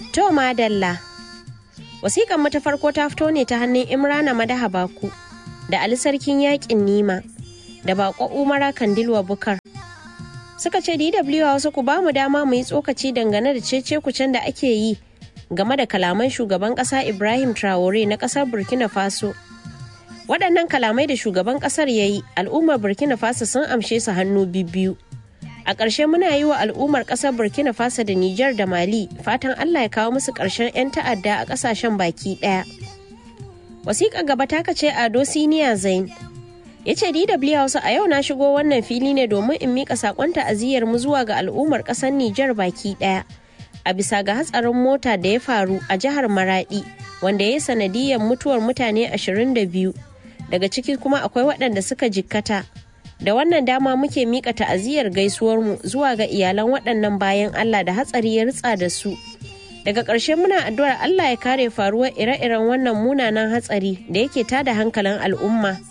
To madalla. Wasiƙan ta farko ta fito ne ta hannun Imrana Madaha Baku da Ali Sarkin Yaƙin Nima da Bako Umara Kandilwa Bukar. Suka ce DW wasu ku ba mu dama mu yi tsokaci dangane da cece kucen da ake yi game da kalaman shugaban ƙasa Ibrahim Traore na ƙasar Burkina Faso. Waɗannan kalamai da shugaban ƙasar ya yi al'ummar Burkina Faso sun amshe su hannu biyu. A ƙarshe muna yi wa al'ummar ƙasar Burkina Faso da Nijar da Mali fatan Allah ya kawo musu ƙarshen 'yan ta'adda a ƙasashen baki ɗaya. Wasiƙa gaba ta kace Ado Siniya Zain. Ya ce DW Hausa a yau na shigo wannan fili ne domin in miƙa saƙon ta'aziyyar mu zuwa ga al'ummar ƙasar Nijar baki ɗaya. A bisa ga hatsarin mota da ya faru a jihar Maraɗi wanda ya yi sanadiyar mutuwar mutane 22 daga ciki kuma akwai waɗanda suka jikkata. da wannan dama muke mika ta'aziyar gaisuwarmu zuwa ga iyalan waɗannan bayan Allah da hatsari ya ritsa da su. Daga ƙarshe muna addu'ar Allah ya kare faruwar ire-iren wannan munanan hatsari da yake tada hankalin al'umma.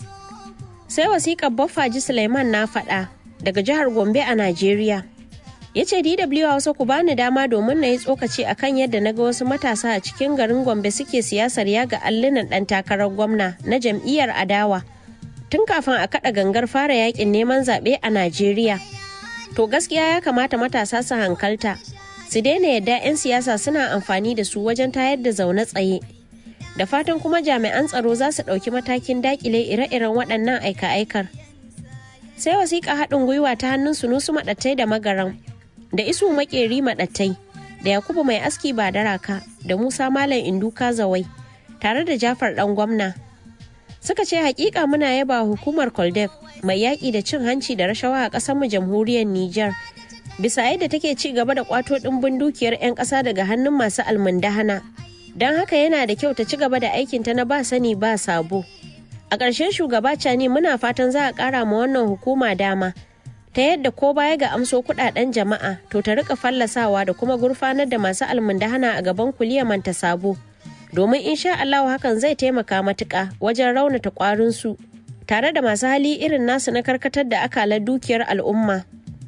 Sai wasiƙar Baffaji Suleiman na faɗa daga jihar Gombe a Najeriya. Ya ce DW Hausa ku bani dama domin na yi tsokaci akan yadda na ga wasu matasa a cikin garin Gombe suke siyasar yaga allunan ɗan takarar gwamna na jam'iyyar adawa. tun kafin a kada gangar fara yakin neman zaɓe a Najeriya. To gaskiya ya kamata matasa su hankalta, su daina yadda 'yan siyasa suna amfani da su wajen tayar da zaune tsaye. Da fatan kuma jami'an tsaro za su ɗauki matakin dakile ire-iren waɗannan aika-aikar. Sai wasiƙa haɗin gwiwa ta hannun sunusu maɗattai da magaran, da isu maƙeri maɗattai, da Yakubu mai aski ba daraka, da Musa Malam Induka Zawai, tare da Jafar ɗan gwamna. suka ce hakika muna yaba hukumar koldef mai yaƙi da cin hanci da rashawa a ƙasarmu jamhuriyar Nijar. bisa yadda take ci gaba da kwato ɗimbin dukiyar 'yan ƙasa daga hannun masu almundahana don haka yana da kyau ta ci gaba da aikinta na ba sani ba sabo a ƙarshen shugaba cani muna fatan za a ƙara ma wannan hukuma dama ta yadda ko baya ga amso kuɗaɗen jama'a to ta rika fallasawa da kuma gurfanar da masu almundahana a gaban kuliyar manta sabo domin insha Allah hakan zai taimaka matuƙa wajen raunata ƙwarinsu tare da masu hali irin nasu na karkatar da akalar dukiyar al'umma.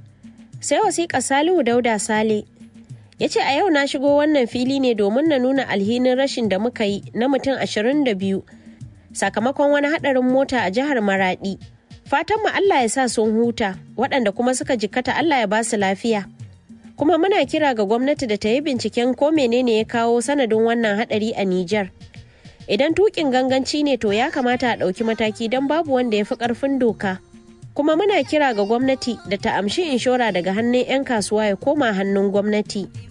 Sai wasiƙa Salihu Dauda Sale ya ce a yau na shigo wannan fili ne domin na nuna alhinin rashin da muka yi na mutum 22 sakamakon wani haɗarin mota a jihar Maraɗi. Fatanmu Allah ya sa sun huta waɗanda kuma suka jikkata Allah ya ba su lafiya. kuma muna kira ga gwamnati da ta yi binciken ko menene ya kawo sanadin wannan hadari a Nijar. Idan tukin ganganci ne to ya kamata a ɗauki mataki don babu wanda ya fi ƙarfin doka. Kuma muna kira ga gwamnati da ta amshi inshora daga hannun 'yan kasuwa ya koma hannun gwamnati.